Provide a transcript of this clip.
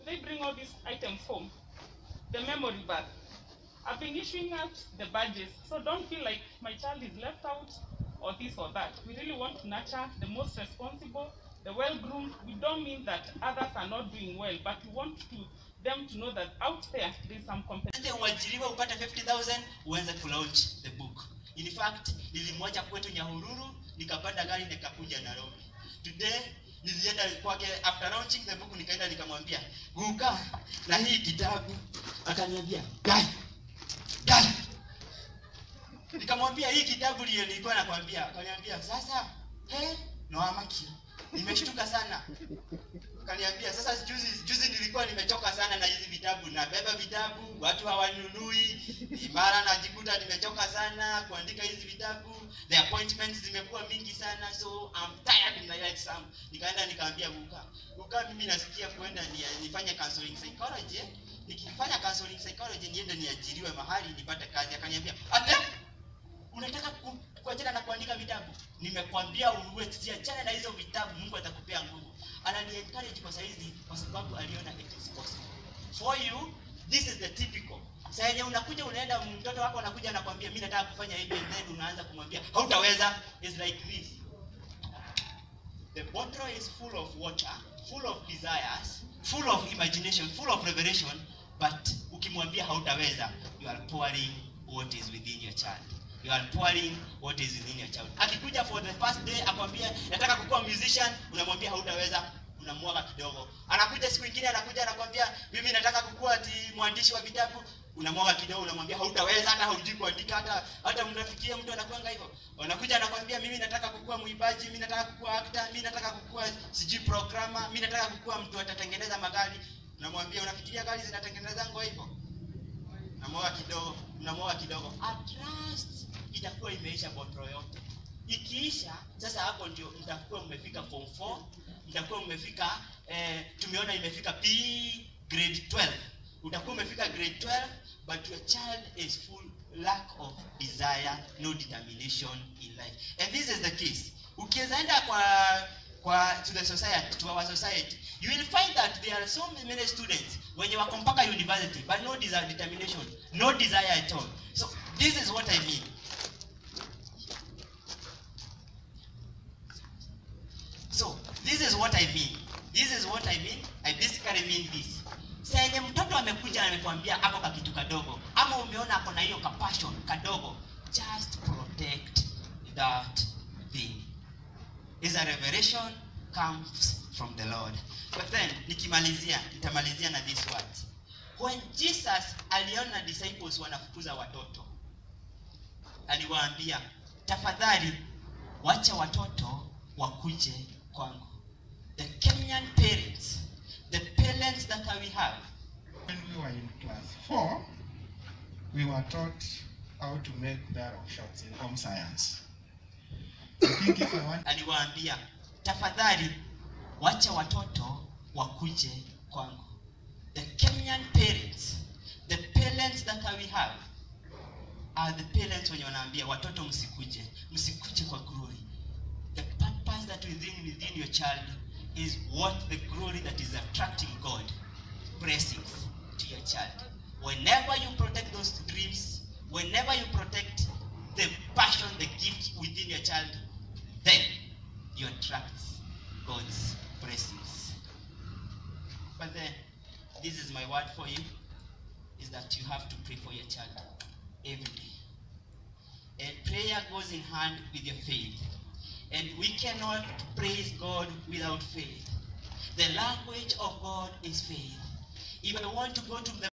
they bring all these items home. The memory birth. I've been issuing out the badges, so don't feel like my child is left out or this or that. We really want to nurture the most responsible, the well-groomed. We don't mean that others are not doing well, but we want to them to know that out there there's some competition. Ende uajiriwe upate 50000 uanze kulaunch the book. In fact, nilimwacha kwetu Nyahururu, nikapanda gari nikakuja Nairobi. Today nilienda kwake after launching the book nikaenda nikamwambia, "Guka na hii kitabu." Akaniambia, "Gai. Gai." Nikamwambia hii kitabu ndio nilikuwa nakwambia. Akaniambia, "Sasa, he, no amaki." Nimeshtuka sana. Kaniambia sasa juzi juzi nilikuwa nimechoka sana na hizi vitabu nabeba vitabu watu hawanunui mara najikuta nimechoka sana kuandika hizi vitabu the appointments zimekuwa mingi sana so I'm tired in my life some nikaenda nikaambia Guka Guka mimi nasikia kuenda ni, nifanye counseling psychology nikifanya counseling psychology niende niajiriwe mahali nipate kazi akaniambia ate unataka ku- kuachana na kuandika vitabu nimekwambia uwe siachana na hizo vitabu mungu atakupea nguvu anani encourage kwa saizi kwa sababu aliona it is possible for you this is the typical saa yenye unakuja unaenda mtoto wako anakuja anakwambia mi nataka kufanya hivi and then unaanza kumwambia hautaweza is like this the bottle is full of water full of desires full of imagination full of revelation but ukimwambia hautaweza you are pouring what is within your child you are pouring what is within your child akikuja for the first day akwambia nataka kukuwa musician unamwambia hautaweza unamwaga kidogo anakuja siku ingine anakuja anakwambia mimi nataka kukuwa ati mwandishi wa vitabu unamwaga kidogo unamwambia hautaweza hata haujui kuandika hata hata mnafikia mtu anakwanga hivyo wanakuja anakwambia mimi nataka kukuwa mwimbaji mimi nataka kukuwa actor mimi nataka kukuwa sijui programmer mimi nataka kukuwa mtu atatengeneza magari unamwambia unafikiria gari zinatengeneza ngo hivyo unamwaga kidogo unamwaga kidogo at last itakuwa imeisha botro yote ikiisha sasa hapo ndio mtakuwa mmefika form 4 mtakuwa mmefika eh, tumeona imefika p grade 12 utakuwa umefika grade 12 but your child is full lack of desire no determination in life and this is the case ukiweza enda kwa kwa to the society to our society you will find that there are so many students wenye wako mpaka university but no desire, determination no desire at all so this is what i mean So this is what I mean. This is what I mean. I basically mean this. Saa yenye mtoto amekuja na amekwambia ako ka kitu kadogo ama umeona ako na hiyo kapassion kadogo, just protect that thing. Is a revelation comes from the Lord. But then nikimalizia, nitamalizia na this words. When Jesus aliona disciples wanafukuza watoto, aliwaambia tafadhali wacha watoto wakuje kwangu the kenyan parents the parents that we have When we were in class four, we were taught how to make barrel shots in home science. I think if I want aliwaambia tafadhali wacha watoto wakuje kwangu the kenyan parents the parents that we have are the parents wenye wanaambia watoto msikuje msikuje kwa glory the purpose that within within your child is what the glory that is attracting god blessings to your child whenever you protect those dreams whenever you protect the passion the gift within your child then you attract god's blessings but then this is my word for you is that you have to pray for your child every day and prayer goes in hand with your faith and we cannot praise God without faith. The language of God is faith. If I want to go to the